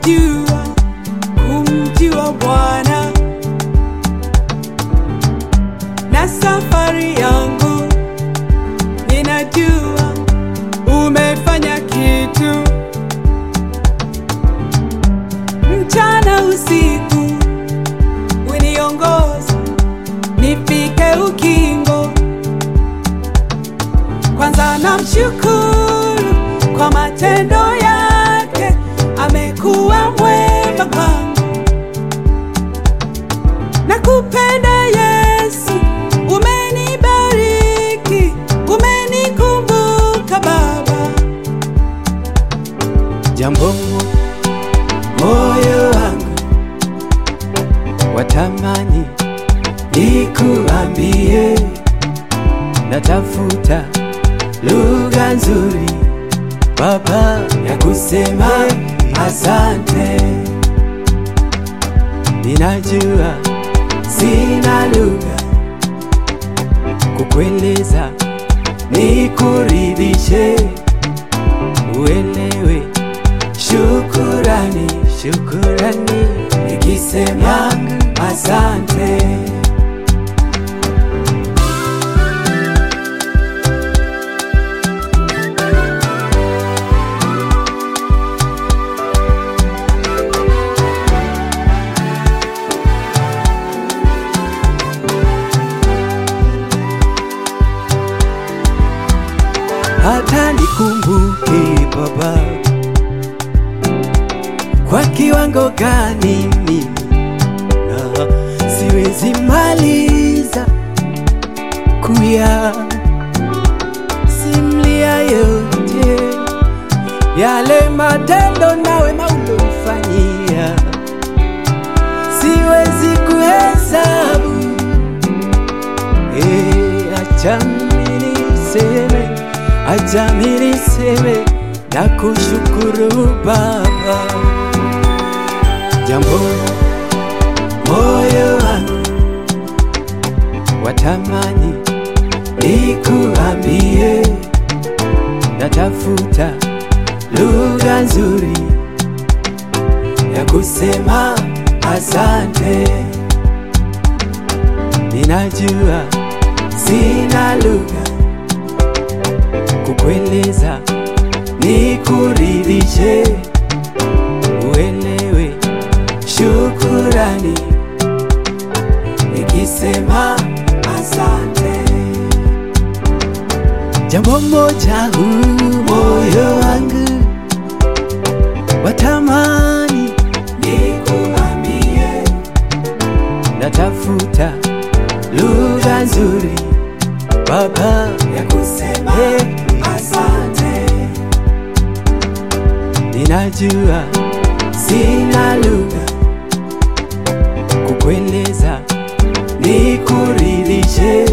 ninajua kumjua Bwana na safari yangu ninajua umefanya kitu mchana usiku uniongoza nifike ukingo kwanza namshukuru kwa matendo yake amekuwa mwema kwangu nakupenda yesu umenibariki umenikumbuka baba jambo moyo wangu watamani nikuambie, natafuta lugha nzuri Baba ya kusema asante. Ninajua sina lugha kukueleza, nikuridhishe, uelewe Shukurani, shukurani, nikisema asante. Hata nikumbuke Baba, kwa kiwango gani mimi na siwezi maliza kuya simlia yote yale matendo nawe maulofanyia, siwezi kuhesabu. Eh, acha mimi niseme, acha mimi niseme na kushukuru Baba jambo moyo wangu watamani nikuambie, natafuta lugha nzuri ya kusema asante. Ninajua sina lugha kukueleza, nikuridhishe, uelewe shukurani nikisema asante. Jambo moja huu moyo wangu watamani nikuambie, natafuta lugha nzuri Baba ya kusema asante. Ninajua sina lugha kukueleza, nikuridhishe,